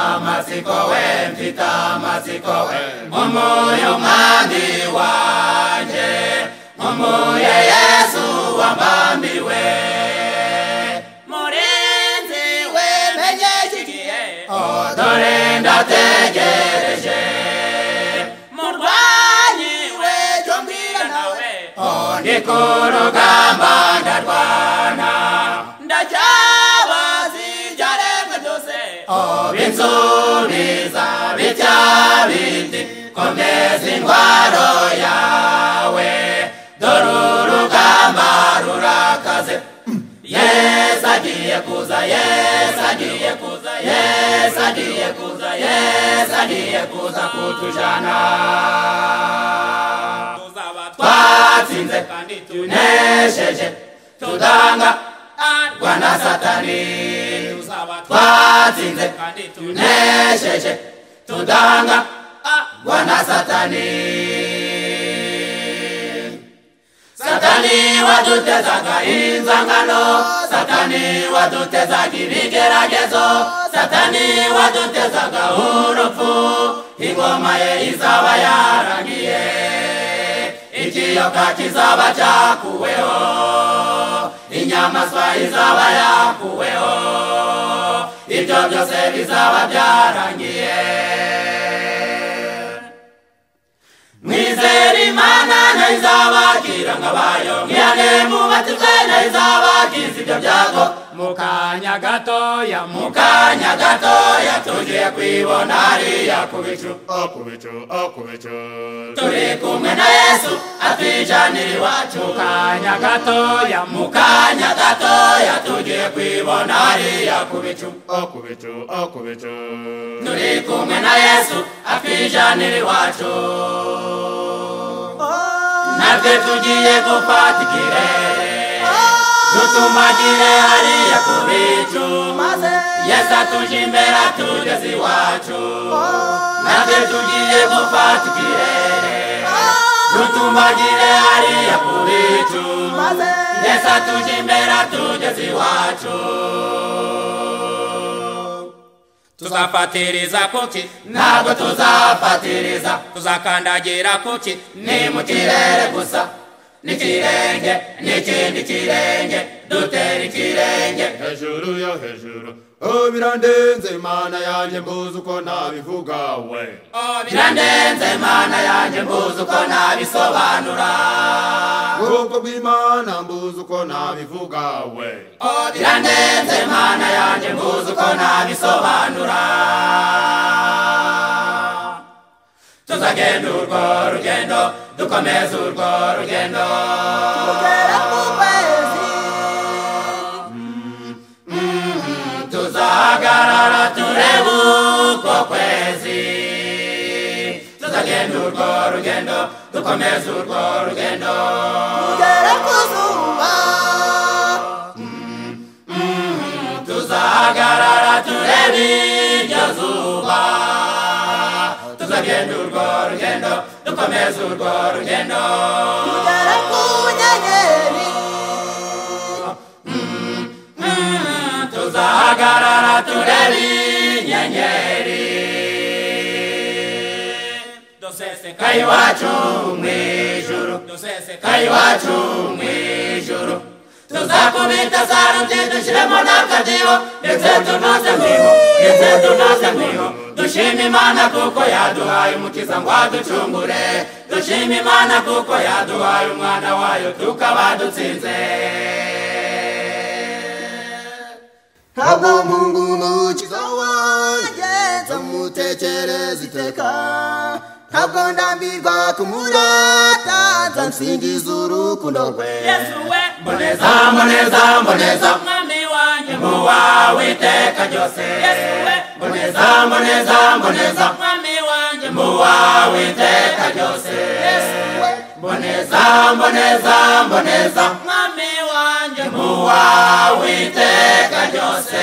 mfitamatsiko we mfitamatsiko we umuyo mwami wanjye mumuye yesu wambambiwe murinzi we menyekigiye odore ndategereje murwanyi we cyo mbwira nawe ndi ku rugamba ndarwana ndacyabazi ibyaremwe byose binsubiza bitya bindi komeza indwaro yawe dore urugamba rurakaze yesu agiye kuza yesu agiye kuza yesu agiye kuza yesu agiye kuza kutujana tuzaba twatsinze kandi tunesheje tudanga arwa na satani tuzaba twatsinze kandi tunesheje tudanga arwa na satani satani wadutezaga inzangano satani wadutezaga ibigeragezo satani wadutezaga urupfu ingoma ye izaba yarangiye ikiyoka kizaba cyakuweho inyamaswa izaba yakuweho ibyo byose bizaba byarangiye mwizere imana nayo izabakira ngo abayo mwiyane mubatizwe nayo izabakiza ibyo byago mu kanya gatoya mu kanya gatoya tugiye kwibona hariya ku bicu Okubicu, okubicu. turi kumwe na yesu atwijanira iwacu mu kanya gatoya mu kanya gatoya tugiye kwibona hariya ku bicu Okubicu, okubicu. turi kumwe na yesu atwijanira iwacu natwe tugiye gufata ikirere dutumagire hariya ku bicu yesu atuje imbere atugeze iwacu natwe tugiye gufata ikirere dutumagire hariya ku bicu yesu atuje imbere atugeze iwacu tuzafatiriza kuki ntabwo tuzafatiriza tuzakandagira kuki ni mu kirere gusa n'ikirenge n'ikindi kirenge dutera ikirenge Hejuru yo hejuru. Oh, birandenze mana yanjye mbuzi uko nabivuga we. birandenze mana yanjye mbuzi uko nabisobanura Ubwoko bw'imana mbuzi uko nabivuga we. birandenze mana yanjye mbuzi uko nabisobanura tuzagenda urwo rugendo dukomeze urwo rugendo Mm, tuzahagarara turebe uko kwezi tuzagenda urwo rugendo dukomeze urwo rugendo tuzahagarara turebe iryo zuba tuzagenda urwo rugendo dukomeze urwo rugendo Mm, tuzahagarara turebe inyenyeri doseseka kai wacu mu ijuru doseseka kai wacu mu ijuru tuzakubita saruti dushyiremo n'akadiho ndetse tunoze mwiho ndetse tunoze mwiho dushima imana kuko yaduhaye umukiza ngo aducungure dushima imana kuko yaduhaye umwana wayo tukaba dutsinze ntabwo mungu umukiza wanjye nzamutekereza iteka ntabwo ndambirwa kumurata nsansingiza urukundo rwe yesu we mboneza mboneza mboneza mwami wanjye mu wawe iteka ryose yesu we mboneza mboneza mboneza mwami wanjye mu wawe iteka ryose mboneza mboneza mboneza mwami wanjye mu wawe iteka ryose